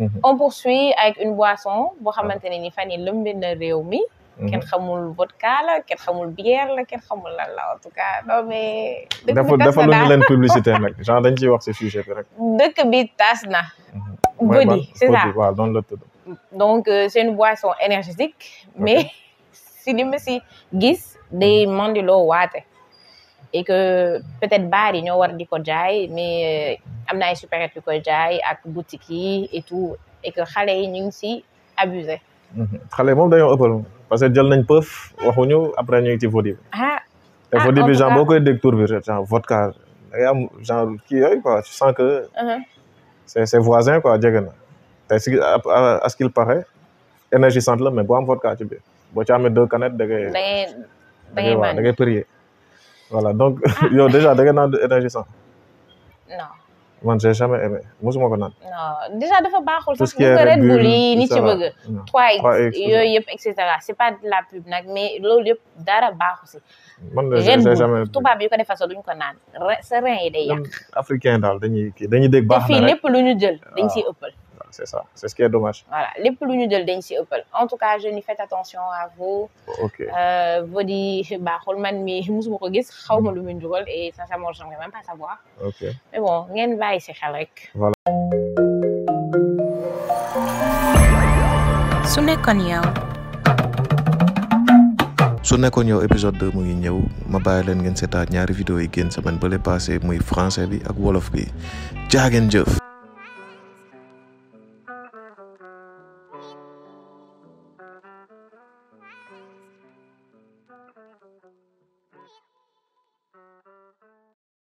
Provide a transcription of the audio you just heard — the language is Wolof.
on poursuit avec une boisson boo xamante ne ni fan yi lëmbe na réew mi kenn xamul vodka la kenn xamul bière la kenn xamul lan la en tout cas non mais dëkk dafa bi tas dafa na lu ñu daal leen publicité nag genre dañ ciy wax si sujet bi rek. dëkk bi tas na mooy Body, c'est ça. Body, waaw noonu la tudd. donc euh, c'est une boisson énergétique mais si li ma si gis day mandiloo waate et que peut-être baar yi ñoo war di ko jaay mais euh, am na ay supérette yu koy jaay ak boutique yi et tout et que xale yi ñu ngi si abusé xale moom dañoo ëppal parce que jël nañ pëf waxuñu après ñu ngi ci Vody bi ah te Ah, Vody en bi tout genre cas- boo koy dégg tour bi genre vodka da ngay am genre kii yooyu quoi tu sens que uh-huh. c'est c'est voisin quoi jege na te si à à ce qu'il paraît énergisante la mais boo am vodka ci biir boo ci amee deux canettes da ngay da ngay da da ngay ngay waaw da man ngay prier voilà donc yow déjà da ngay naan énergisant non man j'ai jamais aimé mosuma ko naan non déjà dafa baaxul tout sax ce qui bu est ko Red Red Bull Bull, yi nit tout ci ça, bëgg non. 3x 3X, yooyu yëpp et cetera c'est pas de la pub nag mais loolu yëpp dara baaxu si man de j'ai Red j'ai Bull jamais tubaab yi ko defar sax duñ ko naan re- sa rein yi day yàq ñun africain daal dañuy kii dañuy dégg te baax fii na rek lépp lu ñu jël dañ siy ëppal waaw, c'est ça c'est ce qui est dommage voilà lépp lu ñu jël dañ siy ëppal en tout cas jeunes yi faites attention à vous ok euh, Vody baaxul man mi musuma ko gis xaw ma lu muy njugal et sincèrement j'aimerais même pas savoir ok mais bon ngeen bàyyi si xel rek su nekkoon yow su nekkoon yow épisode 2 mu ngi ñëw ma bàyyi leen ngeen seetaat ñaari vidéo yi génn semaine bële passé muy français bi ak wolof bi jaageen jëf